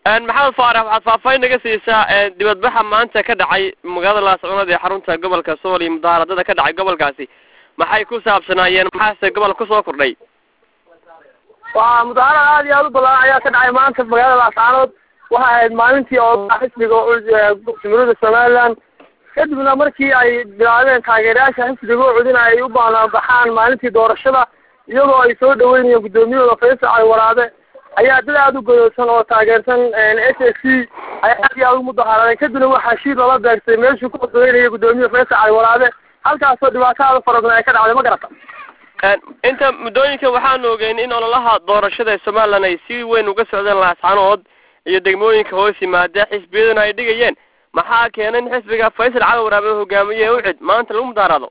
maxamed faarax waxaad faahfaahin naga siisaa dibadbaxa maanta ka dhacay magaalada laascunood ee xarunta gobolka sool iyo mudaaharadada ka dhacay gobolkaasi maxay ku saabsanaayeen maxaase gobolka kusoo kordhay waa mudaharad aad iyo aad u balaaran ayaa ka dhacay maanta magaalada laascaanood waxay ahayd maalintii oo xisbiga jumhuuriyadda somaliland kadibna markii ay bilaabeen taageerayaasha xisbiga ucudin ay u baanaanbaxaan maalintii doorashada iyagoo ay soo dhaweynayeen guddoomiyahooda faysal cali waraabe ayaa dad aada u godoodsan oo taageersan s s c ay aad iyo aad u mudaharaadeen kadibna waxaa shiir lala beegtay meeshuu ku odaynaya guddoomiyaha faysal cali waraabe halkaasoo dhibaato aada u fara badan ay ka dhacday ma garata inta muddooyinka waxaanu ogeyn in ololaha doorashada ee somaliland ay si weyn uga socdeen laascanood iyo degmooyinka hoos yimaada xisbiyaduna ay dhigayeen maxaa keenay in xisbiga faysal cali waraabe hogaamiye ucid maanta lagu mudaharado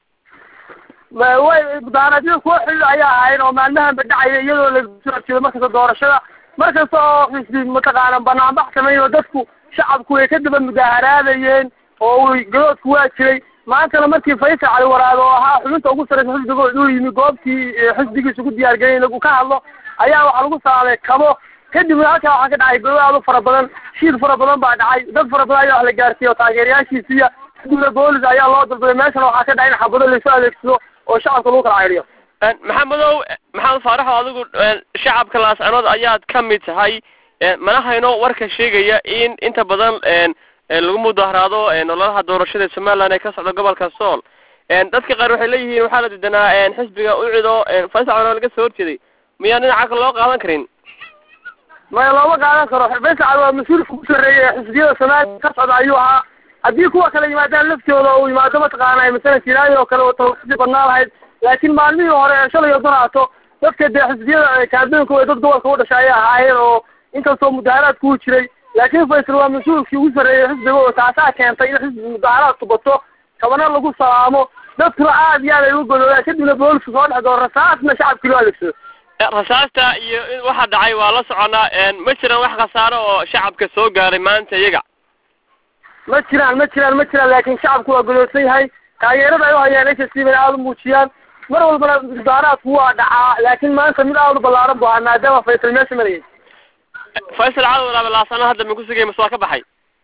way mudaharaadyada kuwa xidid ayaa ahayn oo maalmahanba dhacaya iyadoo laso jeedo markasta doorashada markasta oo xisbi mataqaana banaanbax sameeyo dadku shacabku way ka daba mudaharaadayeen oo gadoodku waa jiray maantana markii faysal cali waraabe oo ahaa xubinta ugu sarreysa xisbiga uu yimi goobtii xisbigiisa ugu diyaargelin lagu ka hadlo ayaa waxaa lagu saaday kabo kadibna halkaa waxaa ka dhacay godo aad u fara badan shiir fara badan baa dhacay dad fara badan ayaa wax la gaarsiiya oo taageerayaashiisiya kadibna boolis ayaa loo dalbaday meeshana waxaa ka dhacay in xabado laysu adeegsado oo shacabka lagu kala ceyriyo maxamedow maxamed faaraxo adigu shacabka laascanood ayaad ka mid tahay mana hayno warka sheegaya in inta badan lagu mudaharaado ololaha doorashada ee somaliland ee ka socda gobolka sool dadka qaar waxay leeyihiin waxaa la diidanaa xisbiga ucido faysal cali laga soo horjeeday miyaan dhinaca kale loo qaadan karin maya looma qaadan karo faysal cali waa mas-uulka ugu sarreeya ee xisbiyada somaliland ka socda ayuu ahaa haddii kuwa kale yimaadaan laftooda uu yimaado mataqaana masalan silaayo oo kale oo tawasi badnaa lahayd laakiin maalmihii hore ee shalay oo danaato dadka dee xisbiyada kaadooyinka way dad gobolka u dhashay ayay ahaayeen oo inkastoo mudaharaadku uu jiray laakiin faysal waa mas-uulkii ugu sarreeyay xisbiga oo taasaa keentay in xisbi mudaharaadku bato kabana lagu salaamo dadkuna aad iyo aad ay u godoodaan kadibna boolisku soo dhex doon rasaasna shacabkii loo adeegsado rasaasta iyo waxa dhacay waa la soconaa ma jiraan wax khasaaro oo shacabka soo gaaray maanta iyaga ma jiraan ma jiraan ma jiraan laakiin shacabku waa godoodsan yahay taageerada ay u hayaan s s c bayna aada u muujiyaan mar walbana mudaharaadku waa dhacaa laakiin maanta mid aada u ballaaran bu ahaa maadaama faysal meesha marayay faysal cali waraabe laasano hadda ma kusugay mase waa ka baxay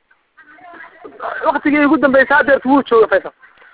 waktigii ugu dambeysay hadeertu wuu jooga faysal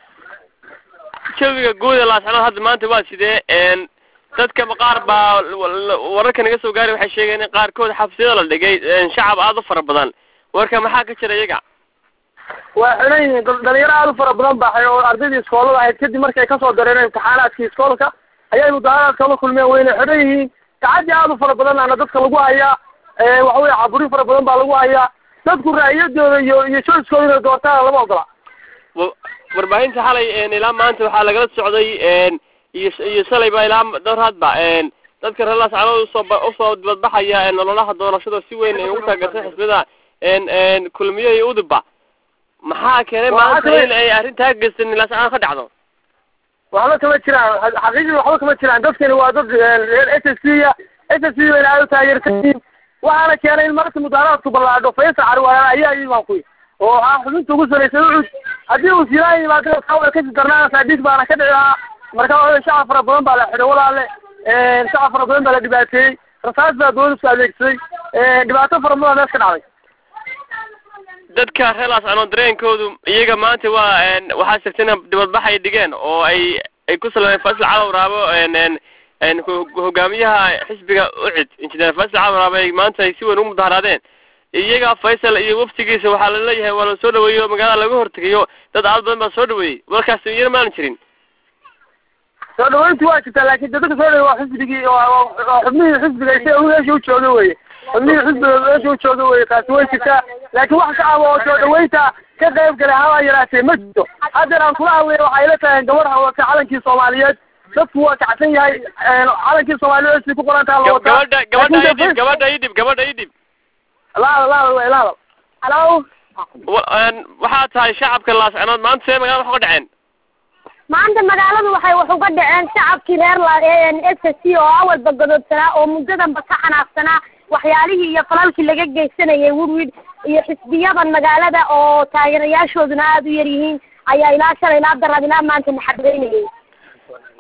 jawiga guud ee laascanood hadda maanta waa sidee dadka qaar baa wararka naga soo gaaray waxay sheegeen in qaarkood xabsiyada la dhigay shacab aada u fara badan warka maxaa ka jira iyaga waa xiran yihiin dhalinyaro aada u fara badan baxay oo ardaydii iskoolada ahayd kadib markay kasoo dareen imtixaanaadkii iskoolka ayay mudaharaadka la kulmeen wayna xiran yihiin gacadii aada u fara badanana dadka lagu hayaa waxa weye caburi fara badan baa lagu hayaa dadku raa'iyadooda iyo iyo joyskooda inay doortaana lama ogola warbaahinta xalay ilaa maanta waxaa lagala socday iyo iyo shalayba ilaa dowrhadba dadka reer laascanood usoo usoo dibadbaxaya nololaha doorashada si weyn ay ugu taageertay xisbiyada kulmiye iyo udubba maxaa keenay maanta in ay arrintaa geysan laascanood ka dhacdo waxba kama jiraan xaqiiqii waxba kama jiraan dadkani waa dad reer s s c ya s s c bayna aada u taageersanyiin waxaana keenay in marka mudaharaadku ballaadho faysal cali walaala ayaa imaan kuy oo ah xubinta ugu sarreysay ucud haddii uu silaan yimaado way kasii darnaanaysaa dhig baana ka dhici lahaa marka waa shacab fara badan baa la xidhay walaale shacab fara badan baa la dhibaateeyey rasaas baa doolisku adeegsaday dhibaato fara badan mees ka dhacday dadka reer laascanood dareenkoodu iyaga maanta waa waxaa jirta in dibadbax ay dhigeen oo ay ay ku salmeen faysal cali waraabo hogaamiyaha xisbiga ucid injineer faysal cali waraabo ay maanta ay si weyn ugu mudaharaadeen iyaga faysal iyo waftigiisa waxaa laleeyahay waa la soo dhaweeyo magaalada laga hortegayo dad aad badan baa soo dhaweeyey warkaas iyana maanan jirin soo dhaweyntu waa jirtaa laakin dadka soo dhaweey waa xisbigii waa xubnihii xisbiga isaga meesha u jooga weye xubnihii xisbiga meesha u jooga weye taasi way jirtaa laakiin wax shacab oo soo dhaweynta ka qayb galay haba yaraatee ma jirto haddeer aan kula hadlaya waxay la tahay gabadh hawata calankii soomaaliyeed dadku waa kacsan yahay calankii soomaaliyeed si ku qoran taha la wataa gabadha gabadha idib gabadha idib gabadha idib laada laada wey laada halo waxaa tahay shacabka laascanood maanta see magaalada wax uga dhaceen maanta magaaladu waxay wax uga dhaceen shacabkii reer s s c oo awalba godoodsanaa oo muddadanba ka xanaaqsanaa waxyaalihii iyo falalkii laga geysanayay wirwid iyo xisbiyadan magaalada oo taageerayaashooduna aada u yar yihiin ayaa ilaa shalay ilaa darad ilaa maanta naxabeynayay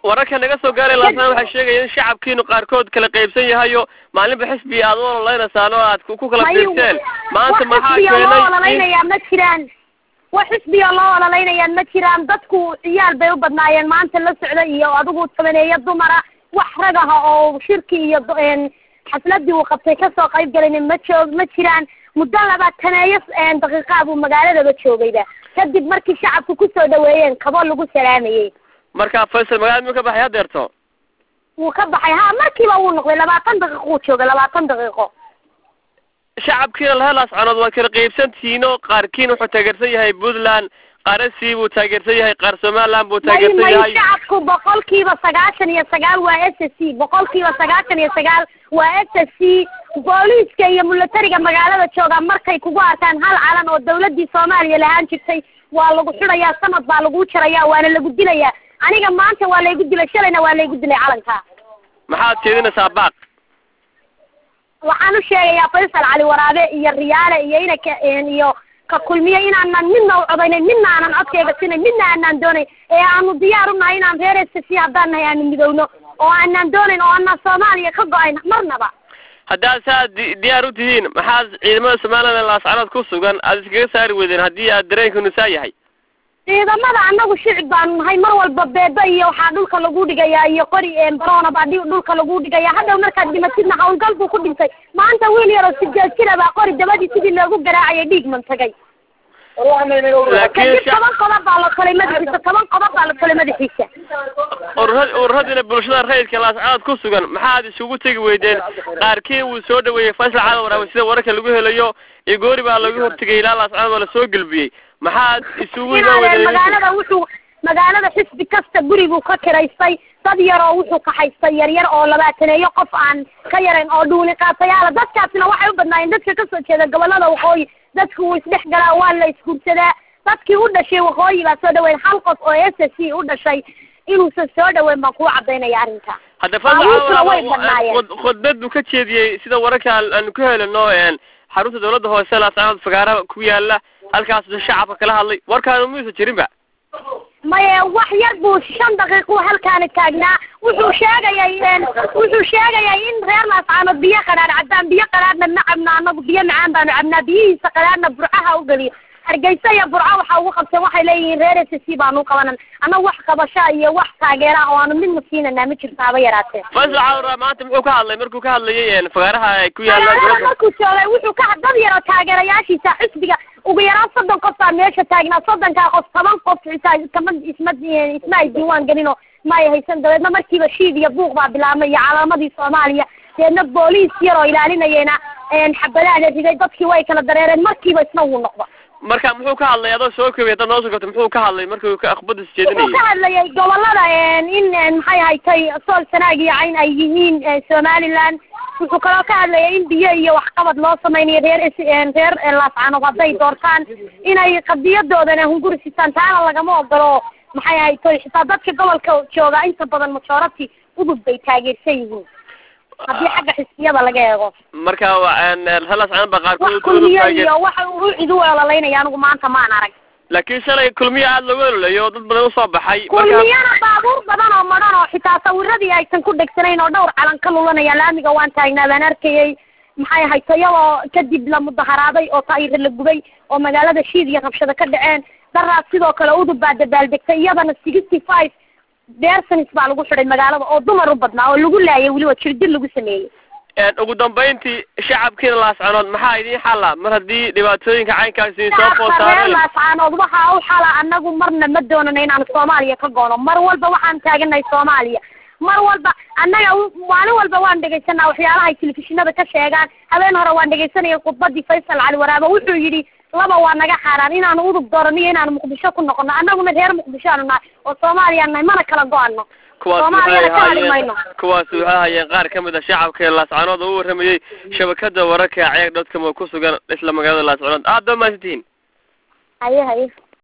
wararka naga soo gaaray laasaan waxay sheegayaan in shacabkiinu qaarkood kala qaybsan yahayo maalinba xisbi aad u ololeynaysaan oo aad ku ku kala fiirteen maanta maxaa wax xisbiya loo keenay in ololeynayaa ma jiraan wax xisbiya loo ololeynayaa ma jiraan dadku ciyaal bay u badnaayeen maanta la socda iyo adigu tabaneeyo dumara wax rag ah oo shirki iyo do- een xafladii uu qabtay kasoo qayb galayna ma joog ma jiraan muddo labaataneeyo een daqiiqaa buu magaaladaba joogayba kadib markii shacabku kusoo dhaweeyeen kabo lagu salaamayey marka faysal magaalada muu ka baxay hadeerto wuu ka baxay ha markiiba wuu noqday labaatan daqiiqo uu joogay labaatan daqiiqo shacabkiina laha laascanood waa kala qaybsantihiin oo qaarkiin wuxuu taageersan yahay puntland qaarasii buu taageersan yahay qaar somaliland buu may taageersan may yahay shacabku boqolkiiba sagaashan iyo sagaal waa s s c boqolkiiba sagaashan iyo sagaal waa s s c booliiska iyo milatariga magaalada jooga markay kugu arkaan hal calan oo dawladii soomaaliya lahaan jirtay waa lagu xidhayaa sanad baa lagu jarayaa waana lagu dilayaa aniga maanta waa laygu dilay shalayna waa laygu dilay calanka maxaad jeedinaysaa baaq waxaan u sheegayaa faysal cali waraabe iyo riyaale iyo inaka iyo ka kulmiye inaanan midna u codaynayn midna aanan codkayga sinayn midna aanan doonayn ee aanu diyaar u nahay inaan reer s c haddaan nahay aanu midowno oo aanan doonayn oo aanan soomaaliya ka go-ayn marnaba haddaad saa di- diyaar u tihiin maxaad ciidamada somaliland ee laascanood ku sugan aad iskaga saari weydeen haddii aad dareenkiinu saa yahay ciidamada annagu shicib baanu nahay mar walba beebe iyo waxaa dhulka lagu dhigayaa iyo qori barona baa dhi- dhulka lagu dhigayaa hadhow markaad dhimatidna hawlgal buu ku dhintay maanta wiil yaroo sideed jira baa qori dabadii sidii loogu garaacayay dhiig mantagay laakiin kadib shacab toban qodob baa la tolay madaxiisa toban qodob baa la tolay madaxiisa urura ururadiina bulshada rayidka laascanood ku sugan maxaad isugu tegi weydeen qaarkiin wuu soo dhaweeyey faysal cali waraabe sida wararka lagu helayo iyo goori baa lagu hortegay ilaa laascanood waa lasoo gelbiyey maxaad isugu imaan inaadeen weydeen magaalada wuxuu magaalada xisbi kasta guriguu ka kiraystay dad yar oo wuxuu kaxaystay yaryar oo labaataneeyo qof aan ka yarayn oo dhuuli qaatayaala dadkaasina waxay u badnaayeen dadka kasoo jeeda gobolada waqooyi dadku wuu isdhex galaa waa la isguursadaa dadkii u dhashay waqooyi baa soo dhaweyn hal qof oo s s c u dhashay inuusan soo dhaweyn baan kuu cadaynaya arrinta hadda baabuurtuna way badnaayeen. faysal khudbad buu ka jeediyey sida wararka aan- aanu ka helino een xarunta dawladda hoose laascanood fagaara ku yaala halkaas shacabka kala hadlay warkaanu muyuusa jirinba maye wax yar buu shan daqiiquu halkaani taagnaa wuxuu sheegayay een wuxuu sheegayay in reer laascaanood biyo qadhaadh cabbaan biyo qadhaadhna ma cabno annagu biyo macaan baanu cabnaa biyihiisa qadhaadhna burcaha u geliyo hargeysa iyo burco waxa ugu qabteen waxay leeyihiin reer s c baanu u qabanan annagu wax qabasho iyo wax taageera oo aanu midna siinanaa ma jirto haba yaraatee faysal cawra maanta muxuu ka hadlay markuu ka hadlayay een fagaaraha ay ku yaalaan magaalada dowladda markuu joogay wuxuu ka dad yar oo taageerayaashiisa xisbiga ugu yaraan soddon qof baa meesha taagnaa soddonkaa qof toban qof xitaa kama isma isma ay diiwaan gelino ma ay haysan dabeedna markiiba shiid iyo buuq baa bilaabmay iyo calaamadii soomaaliya deedna booliis yar oo ilaalinayena een xabadaada riday dadkii way kala dareereen markiiba isna wuu noqdo marka muxuu ka hadlay adoo soo koobay haddaad noo soo koobtay muxuu ka hadlay markuu ka akhbadis wuxuu ka jeedinayay hadlayay gobolada een in een maxay haytay sool sanaag iyo cayn ay yihiin ee somaliland wuxuu kaloo ka hadlayay in biyo iyo waxqabad loo samaynayo reer is- een reer een laascaanood hadday doortaan inay qadiyadoodana hunguri sitaan taana lagama ogolo maxay haytay xitaa dadka gobolka jooga inta badan majority udub bay taageersan yihiin haddii xagga xisbiyada laga eego marka waa een laascanood baa wax qaarkood kulmiye taageer iyo wax uu cid u ololaynaya anigu maanta maan arag laakiin shalay kulmiya aada looga ololeeyo oo dad badan usoo baxay marka kulmiyana baabuur badan oo madhan oo xitaa sawiradii aysan ku dhegsanayn oo dhowr calan ka lulanaya laamiga waan taagnaa baan arkayay maxay ahayd iyadoo kadib la mudaharaaday oo taayir la gubay oo magaalada shiid iyo rabshado ka dhaceen daraas sidoo kale udub baa dabaaldegtay iyadana sixty five deersanis baa lagu xidhay magaalada oo dumar u badnaa oo lagu laayay weliba jirdil lagu sameeyey een ugu dambayntii shacabkiina laascanood maxaa idiin xalla mar haddii dhibaatooyinka caynkaasi soo shacabka reer foosaareen laascaanood waxaa u xala annagu marna ma doonano inaan soomaaliya ka goono mar walba waxaan taaganahay soomaaliya mar walba annaga u- maalin walba waan dhegaysanaa waxyaalaha ay telefishinada ka sheegaan habeen hore waan dhegaysanayay khudbadii faysal cali waraabe wuxuu yidhi laba waa naga xaaraan inaanu udub doorano iyo inaanu muqdisho ku noqono annaguna reer muqdisho aanu nahay oo soomaaliya nahay mana kala go-ano kuwaas Soomaaliyana waxay ka hadli ahaayeen mayno. kuwaas waxay ahaayeen qaar ka mid a shacabka ee laascanood oo u warramayey shabakada wararka ceeg dotcom oo ku sugan isla magaalada laascanood aad baa mahadsantihiin haye haye